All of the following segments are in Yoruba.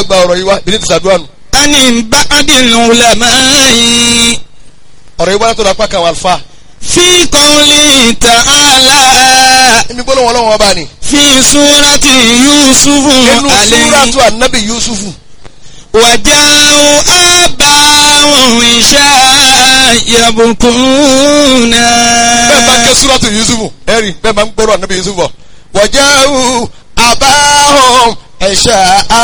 gba ọ̀rọ̀ yìí wá bí ní ti sàdúrà nù ani ba'dil ulama'i ọ̀rọ̀ yìí wá látọ̀dọ̀ apá kan àwọn àlùfáà fi qawli ta'ala níbi gbólóhùn ọlọ́run ọba ni fi surati yusufu nínú alayhi súrátù ànábì yusufu wàjáwó abáwọn ìṣá yabukuna. bẹ́ẹ̀ bá ké súrátù yusufu ẹ̀rí bẹ́ẹ̀ máa ń gbọ́rọ̀ ànábì yusufu bọ̀ wọ̀jáwù àbáhùn ẹ̀ṣà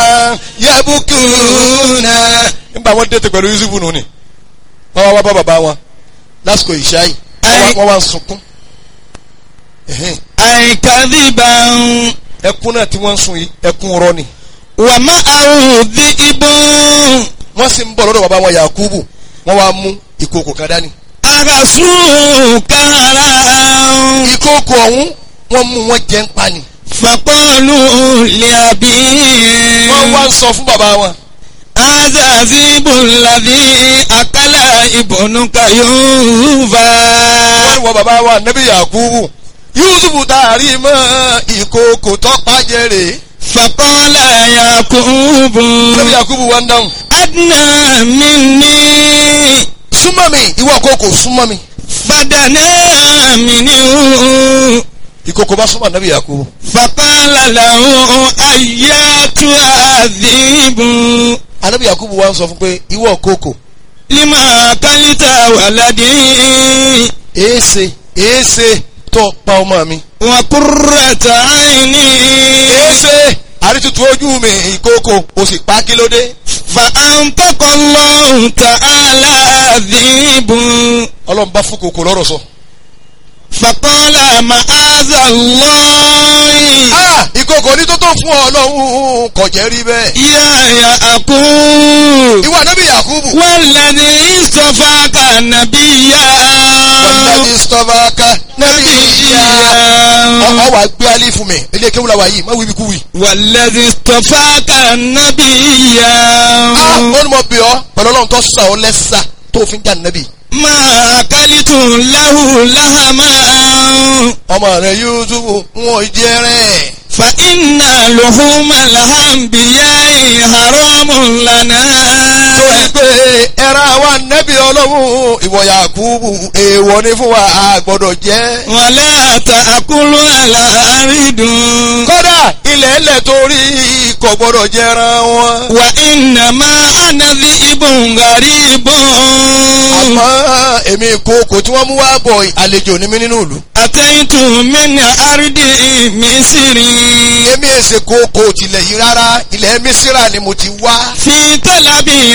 yabukuna nígbà wọn dẹ́tẹ̀ pẹ̀lú yusufu nù ni wọ́n wá wá bá bàbá wọn lásìkò ìṣá yìí wọ́n wá- wọ́n wá ń sunkún Ẹ̀hẹ́n. àìkàdìbà ẹkún náà tí wọ́n ń sun yìí ẹkún rọ ni wà má àwòdì ìbọn wọ́n sì ń bọ̀ lọ́dọ̀ bàbá wọn yakubu wọ́n wá mú ìkòkò kan dání àgàsù kára ìkòkò ọ̀hún wọ́n mú wọn jẹ́ ń pa ni fàkọlù lẹ́àbí. wọ́n wá ń sọ fún bàbá wọn azazibu ladhi akala ibnuka yuva. wọ́n ní wọ́n bàbá wa nẹ́bí yakubu yusufu taari mọ́ ìkòkò tọ́pá jẹ́rè faqala yakubu. nẹ́bí yakubu wá ń dáhùn adna minni súnmọ́ mi ìwọ kòkò súnmọ́ mi fadana minhu. ìkòkò bá súnmọ́ nẹ́bí yakubu faqala lahu ayyatu adhibu. anẹ́bí yakubu wá ń sọ fún pé ìwọ kòkò lima kalita waladi. èése èése tó pa ọmọ mi wa qurrata aini. èése àrítutù ojú mi ìkòkò o sì pa kí ló dé فأنطق الله تعالى ذئب ọlọ́run bá fún kòkò lọ́rọ̀ sọ. فقال معاذ الله ah ìkòkò ní tó tó fún ọ ọlọ́run kò jẹ́ rí bẹ́ẹ̀. يا يعقوب ìwọ nẹ́bí yakubu والذي اصطفاك نبيا wàlúùdàbí sọ́fàkà nẹ́bí ìyá. نبيا ọ wà gbé alẹ́ fún mi ilé kéwù la wà yìí má wíbi kú wì. والذي اصطفاك نبيا ah ó ní mo bì ọ́ pẹ̀lú ọlọ́run tó sà ọ́ lẹ́sà tó fi ń jà nẹ́bí. ما أكلت له لهما ọmọ rẹ yusufu ń wọ ìjẹ rẹ. فإن لحوم الأنبياء حرام لنا torí pé ẹran wa nẹ́bí ọlọ́run ìwọ yakubu èèwọ̀ ni fún wa a gbọ́dọ̀ jẹ́. ولا تأكلوا الأرض kódà ilẹ̀ ẹlẹ̀ torí kò gbọ́dọ̀ jẹran wọn. وإنما أنا ذئب غريب àmọ́ èmi ìkookò tí wọ́n mú wá bọ̀ àlejò ní mí nínú ìlú. أتيت من أرض مصر èmi èsè kookò tilẹ̀ yìí rárá ilẹ̀ mísírà ni mo ti wá. في طلب